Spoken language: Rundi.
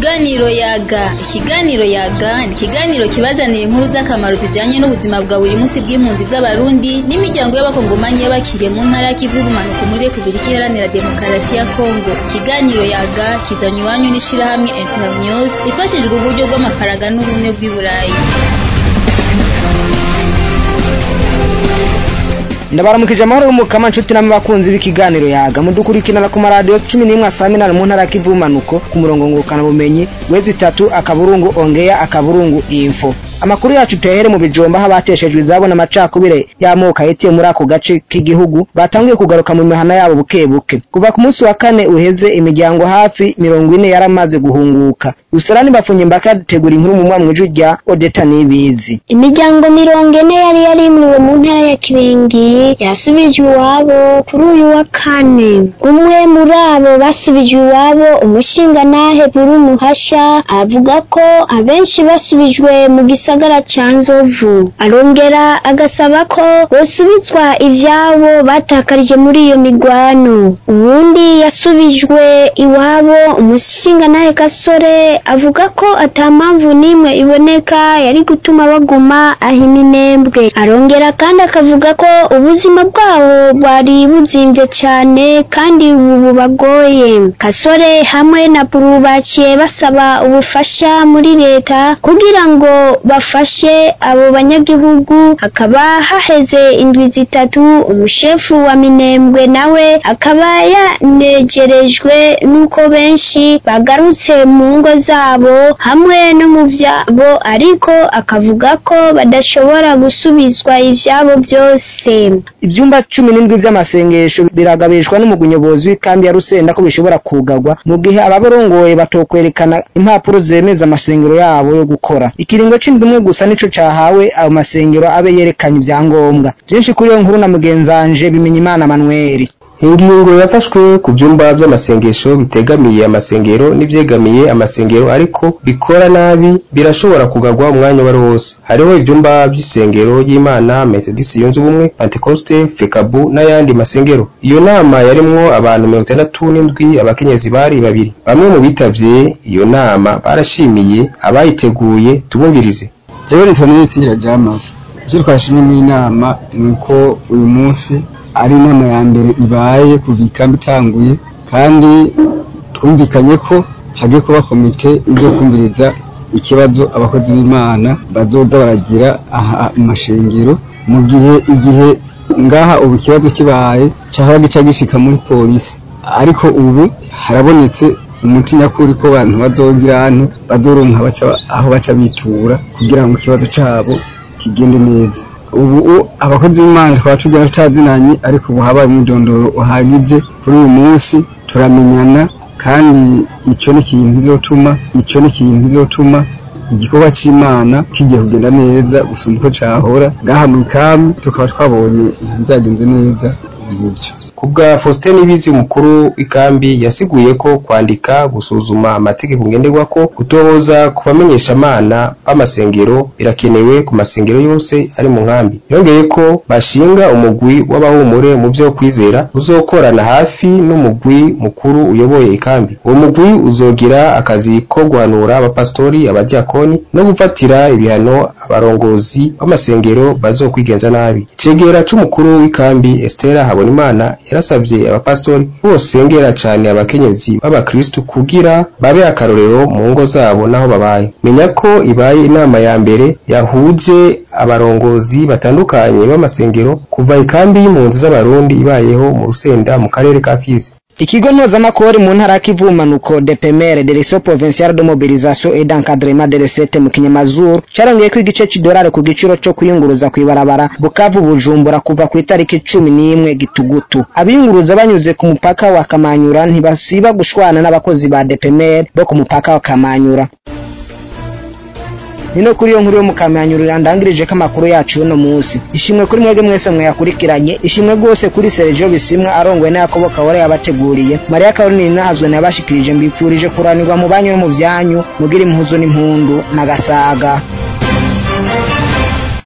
Ikiganiro yaga ikiganiro yaga ni ikiganiro kibazanira inkuru z'akamaro zijanye n'ubuzima bwa buri munsi bw'impunzi z'abarundi n'imiryango y'abakongomanyi y'abakiriye mu ntara y'ikivu y'ubumanuko muri Repubulika Iharanira Demokarasi ya Kongo ikiganiro yaga kizanywe iwanyu n'ishirahamwe Internews ifashijwe uburyo bw'amafaranga n'ubumwe bw'i Burayi ndabaramukije amahoro y'umukama nshuti namwe bakunzi b'ikiganiro yaga mudukurikirana ku maradiyo cumi n'imwe asaminana mu ntara y'ikivumanuko ku murongo ngurukana bumenyi wezi itatu akaburungu ongeya akaburungu info amakuru yacu tuyahere mu bijomba aho abateshejwe izabo n'amacakubire y'amoko ahitiye muri ako gace k'igihugu batangiye kugaruka mu mihana yabo buke buke kuva ku munsi wa kane uheze imiryango hafi mirongo ine yaramaze guhunguka usarani bafunye mbaka yadutegura inkuru mu mwamwe ijwi rya odeta n'ibizi imiryango mirongo ine yari yarimuriwe mu ntara ya kiringi yasubijwe iwabo kuri uyu wa kane umwe muri abo basubijwe iwabo umushingantahe buri muhasha avuga ko abenshi basubijwe mu gisagara ca nzovu arongera agasaba ko bosubizwa ivyabo batakarije muri iyo migwano uwundi yasubijwe iwabo umushingantahe gasore avuga ko ata mpamvu n'imwe iboneka yari gutuma baguma aho iminembwe arongera kandi akavuga ko ubuzima bwabo bwari buzimvye cane kandi ubu bubagoye kasore hamwe na buru baciye basaba ubufasha muri leta kugira ngo bafashe abo banyagihugu hakaba haheze indwi zitatu umushefu wa minembwe nawe akaba yanegerejwe n'uko benshi bagarutse mu ngo zabo hamwe no mu vyabo ariko akavuga ko badashobora gusubizwa ivyabo vyose ivyumba cumi n'indwi vy'amasengesho biragabishwa n'umugwi nyobozi w'ikambi ya rusenda ko bishobora kugarwa mu gihe ababorongoye batokwerekana impapuro zemeza amasengero yabo yo gukora ikiringo c'indwi imwe gusa nico cahawe ayo masengero abe yerekanye ivyangombwa vyinshi kuri iyo nkuru na mugenzanje bimenya imana manweri ingingo yafashwe ku vyumba vy'amasengesho bitegamiye amasengero n'ivyegamiye amasengero ariko bikora nabi birashobora kugarwa umwanya wari wose hariho ivyumba vy'isengero y'imana metodisi yunze ubumwe pentecoste fekabu n'ayandi masengero iyo nama yarimwo abantu mirongo itandatu n'indwi abakenyezi bari babiri bamwe mu bitavye iyo nama barashimiye abayiteguye tubumvirize jewe nitwa itira jamasi ivyo twashimye mw'inama ni uko uyu munsi ari inama ya mbere ibaye kuva ikambi itanguye kandi twumvikanye ko hagiye kuba komite izo kumviriza ikibazo abakozi b'imana bazoza baragira aha mu mashengero mu gihe igihe ngaha ubu ikibazo kibaye cahora gica gishika muri polisi ariko ubu harabonetse umuti nyakuri ko abantu bazogira ane bazoronka aho baca bitura kugira ngo ikibazo cabo kigende neza ubu abakozi b'imana twaba tugera tutazinanye ariko ubu habaye umwidondoro uhagije kuri uyu munsi turamenyana kandi ico ni ikintu bizotuma ico ni ikintu bizotuma igikorwa c'imana kigiye kugenda neza gusumba uko cahora ngaha mu ikambi tukaba twabonye ibintu vyagenze neza ngivyo kubwa Faustin Nibizi umukuru w'ikambi yasiguye ko kwandika gusuzuma amategeko ngenderwako gutohoza ku bamenyeshamana b'amasengero birakenewe ku masengero yose ari mu nkambi yongeye ko bashinga umugwi w'abahumure mu vyo kwizera uzokorana hafi n'umugwi mukuru uyoboye ikambi uwo mugwi uzogira akazi ko guhanura abapastori abadiakoni no gufatira ibihano abarongozi b'amasengero bazokwigenza nabi icegera c'umukuru w'ikambi Estera Habonimana yarasabye abapastori bosengera cane abakenyezi b'abakristu kugira babe akarorero mu ngo zabo naho babaye menya ko ibaye inama ya mbere yahuje abarongozi batandukanye b'amasengero kuva ikambi y'impunzi z'abarundi ibayeho mu rusenda mu karere ka Fizi ikigo mpuzamakuru mu ntara y'ikivumanuko depemere direction provinciale de mobilisation et d'encadrement de recette mu kinyamazuru carongeye ko igice c'idolari ku giciro co kuyunguruza kw'ibarabara bukavu bujumbura kuva ku itariki cumi n'imwe gitugutu abiyunguruza banyuze ku mupaka wa kamanyura ntibasiba gushwana n'abakozi ba depemere bo ku mupaka wa kamanyura nino kuri iyo nkuru yo mukamyanyurira ndangirije ko amakuru yacu y'uno munsi ishimwe kuri mwebwe mwese mwayakurikiranye ishimwe rwose kuri Sergio Bisimwa arongowe na Yakobo Kawore yabateguriye Maria Caroline nahazwe nabashikirije mbipfurije kuranirwa mu banyu no mu byanyu mugira impuzo n'impundu na gasaga